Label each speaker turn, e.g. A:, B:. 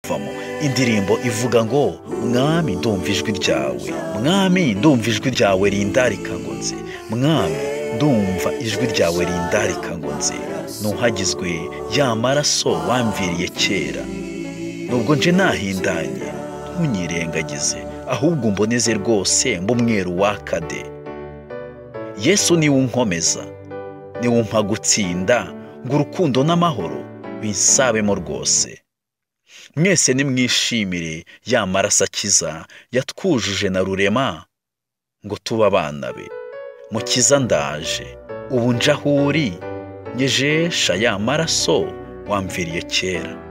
A: kuyivamo indirimbo ivuga ngo mwami ndumva ijwi ryawe mwami ndumva ijwi ryawe rindarika ngo nze mwami ndumva ijwi ryawe rindarika ngo nze nuhagizwe ya maraso wamviriye kera nubwo nje nahindanye ntunyirengagize ahubwo umboneze rwose mbumweru wakade yesu niwe unkomeza niwe umpa gutsinda ngo urukundo n'amahoro binsabemo rwose mwese nimwishimire ya maraso akiza yatwujuje na rurema ngo tube abana be mukiza ndaje ubu njya aho uri nyejesha ya maraso wamviriye kera